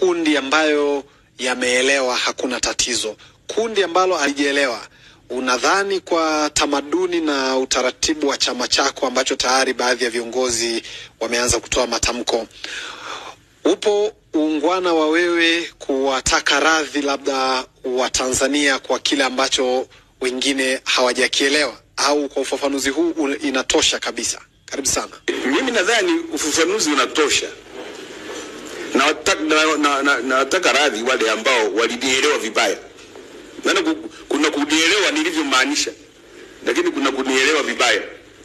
makundi ambayo yameelewa hakuna tatizo, kundi ambalo halijaelewa, unadhani kwa tamaduni na utaratibu wa chama chako ambacho tayari baadhi ya viongozi wameanza kutoa matamko, upo uungwana wa wewe kuwataka radhi labda Watanzania kwa kile ambacho wengine hawajakielewa, au kwa ufafanuzi huu un- inatosha kabisa? Karibu sana. Mimi nadhani ufafanuzi unatosha. Nawataka na, na, na, nawataka radhi wale ambao walinielewa vibaya. Maana ku- kuna kunielewa nilivyomaanisha, lakini kuna kunielewa vibaya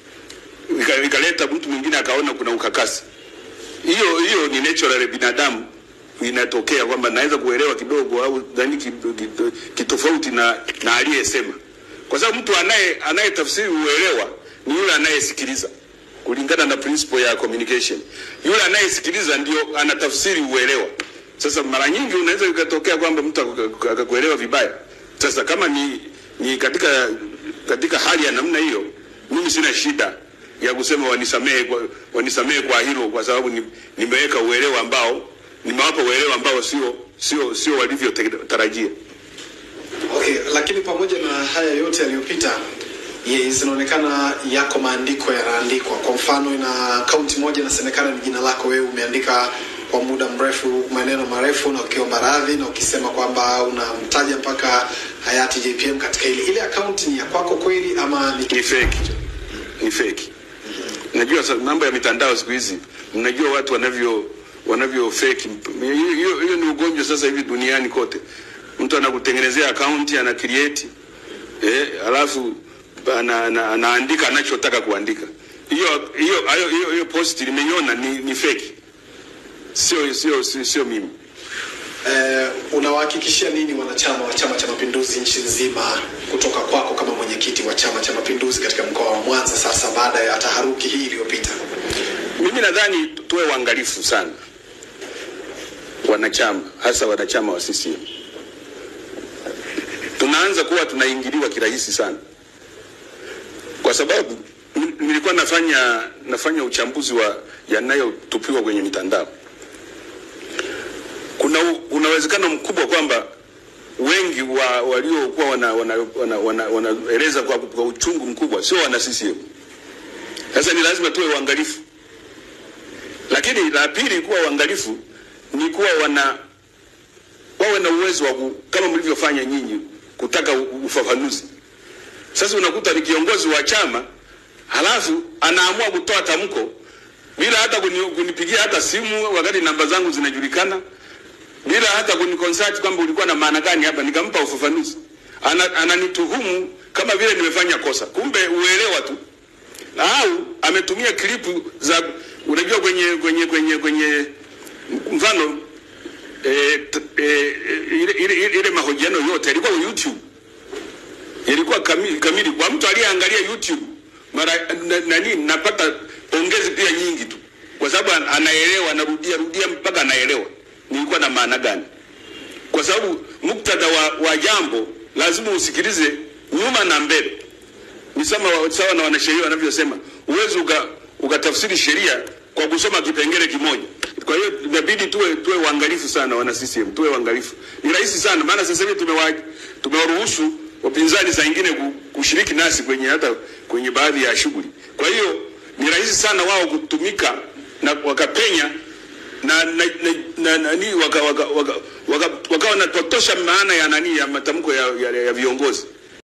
Ika- ikaleta mtu mwingine akaona kuna ukakasi. Hiyo hiyo ni natural ya binadamu inatokea kwamba naweza kuelewa kidogo au dhani kitofauti na, na aliyesema, kwa sababu mtu anaye anayetafsiri uelewa ni yule anayesikiliza kulingana na principle ya communication. Yule anayesikiliza ndio anatafsiri uelewa. Sasa mara nyingi unaweza ikatokea kwamba mtu aka- akakuelewa vibaya. Sasa kama ni, ni katika katika hali ya namna hiyo, mimi sina shida ya kusema wanisamehe kwa, wanisamehe kwa hilo, kwa sababu ni, nimeweka uelewa ambao nimewapa uelewa ambao sio sio sio walivyotarajia. Okay, lakini pamoja na haya yote yaliyopita, ye- zinaonekana yako maandiko yanaandikwa. Kwa mfano, ina akaunti moja inasemekana ni jina lako wewe, umeandika kwa muda mrefu maneno marefu na ukiomba radhi na ukisema kwamba unamtaja mpaka hayati JPM katika ile ile akaunti. Ni ya kwako kweli ama ni Ni fake, ni fake. Najua sa- mambo ya mitandao siku hizi, mnajua watu wanavyo wanavyo fake. Hiyo hiyo- hiyo ni ugonjwa sasa hivi duniani kote. Mtu anakutengenezea akaunti ana create eh, alafu ana, ana, anaandika anachotaka kuandika. Hiyo hiyo hayo- hiyo hiyo post nimeiona ni, ni fake. Sio sio sio, sio mimi. eh, unawahakikishia nini wanachama wa Chama cha Mapinduzi nchi nzima kutoka kwako kama mwenyekiti wa Chama cha Mapinduzi katika mkoa wa Mwanza sasa baada ya taharuki hii iliyopita? Mimi nadhani tuwe uangalifu sana wanachama, hasa wanachama wa CCM. Tunaanza kuwa tunaingiliwa kirahisi sana, kwa sababu n- nilikuwa nafanya nafanya uchambuzi wa yanayotupiwa kwenye mitandao. Kuna u- kuna uwezekano mkubwa kwamba wengi wa waliokuwa wanaeleza wana, wana, wana, wanaeleza kwa, kwa uchungu mkubwa sio wana CCM. Sasa ni lazima tuwe uangalifu lakini la pili kuwa uangalifu ni kuwa wana wawe na uwezo wa ku- kama mlivyofanya nyinyi kutaka u- ufafanuzi. Sasa unakuta ni kiongozi wa chama halafu anaamua kutoa tamko bila hata kuni, kunipigia hata simu wakati namba zangu zinajulikana, bila hata kuniconsult kwamba ulikuwa na maana gani hapa, nikampa ufafanuzi. Ana, ananituhumu kama vile nimefanya kosa, kumbe uelewa tu au ametumia klipu za unajua kwenye kwenye kwenye kwenye mfano eh, t- eh, ile, ile, ile, ile mahojiano yote yalikuwa YouTube, yalikuwa kamili, kamili kwa mtu aliyeangalia YouTube mara na, nani napata pongezi pia nyingi tu, kwa sababu an- anaelewa, anarudia rudia mpaka anaelewa nilikuwa na maana gani, kwa sababu muktadha wa, wa jambo lazima usikilize nyuma na mbele ni sawa sawa na wanasheria wanavyosema, huwezi uka, ukatafsiri sheria kwa kusoma kipengele kimoja. Kwa hiyo inabidi tuwe tuwe uangalifu sana, wana CCM, tuwe uangalifu. Ni rahisi sana, maana sasa hivi tumewa tumewaruhusu wapinzani saa ingine ku- kushiriki nasi kwenye hata kwenye baadhi ya shughuli. Kwa hiyo ni rahisi sana wao kutumika na wakapenya na na na, na, nani waka, waka, waka, waka, waka wanapotosha maana ya nani ya matamko ya, ya, ya viongozi